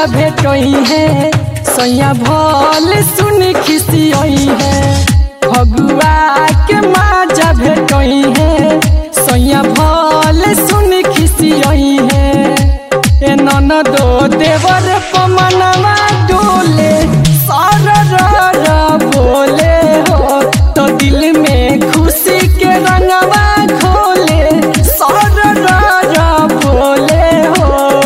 माजा भेटई है सैया भल सुन खिसियई है फगुआ के माजा भेटई है सैया भल सुन खिसियई है ए ननदो देवर पमनवा डोले सर रर बोले हो तो दिल में खुशी के रंगवा खोले सर रर बोले हो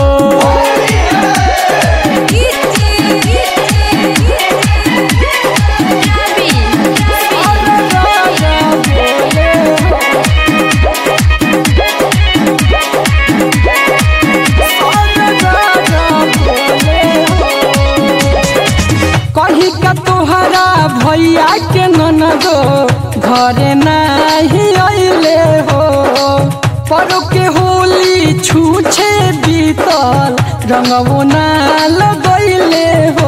कही का तोहरा भैया के ननदो घरे नाही अइले हो परो के होली छूछे बीतल रंगवो ना लगैले हो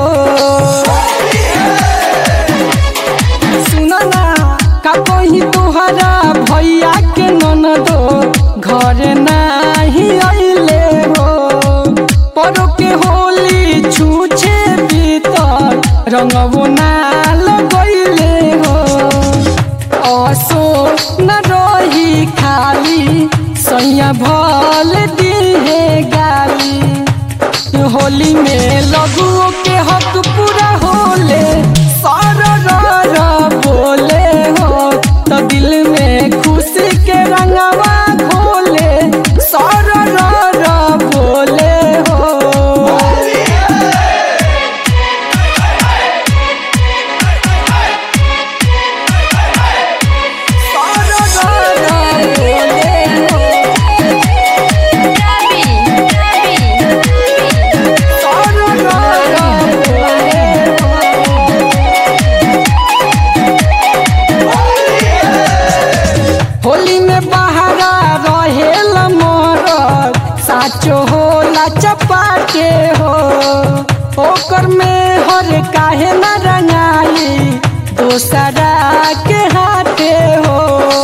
सुन ना का कही तोहरा भैया के ननदो घरे नाही अइले हो परो के होली छूछे बीतल रंगवो ना लगैले हो असो न रही खाली सैया भल दिहे गाली होली में लघुओं के हक पूरा होले सर रर बोले हो तो दिल में खुशी के रंगवा खोले सर रर बोले हो होली में बहारा रहेल मोर साचो होला चपाटे हो ओकर में हर काहे न रंगाई दोसरा के हाथे हो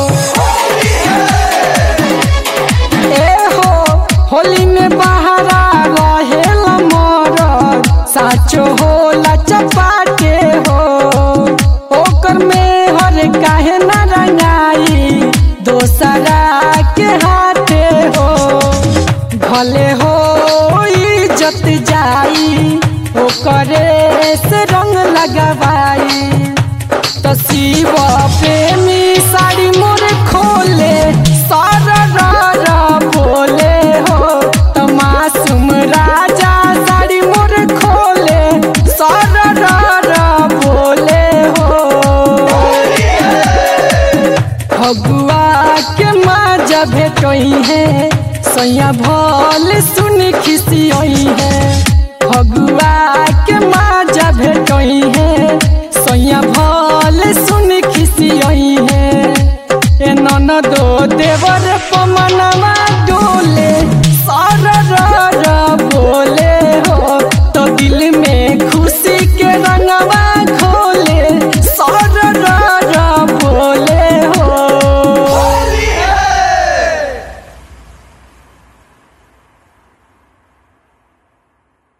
ए हो होली में बहारा रहेल मोर साचो होला चपाटे हो ओकर में हर काहे न रंगाई दोसरा के हाथे हो भले हो इज्जत जाई ओकरे से रंग लगवाई तो शिव प्रेमी साड़ी मोर खोले सारा रारा बोले हो तो मासूम राजा साड़ी मोर खोले सारा रारा बोले हो फगुआ के माजा भेटई है सैया भल सुन खिसियई है फगुआ के माजा भेटई है सैया भल सुन खिसियई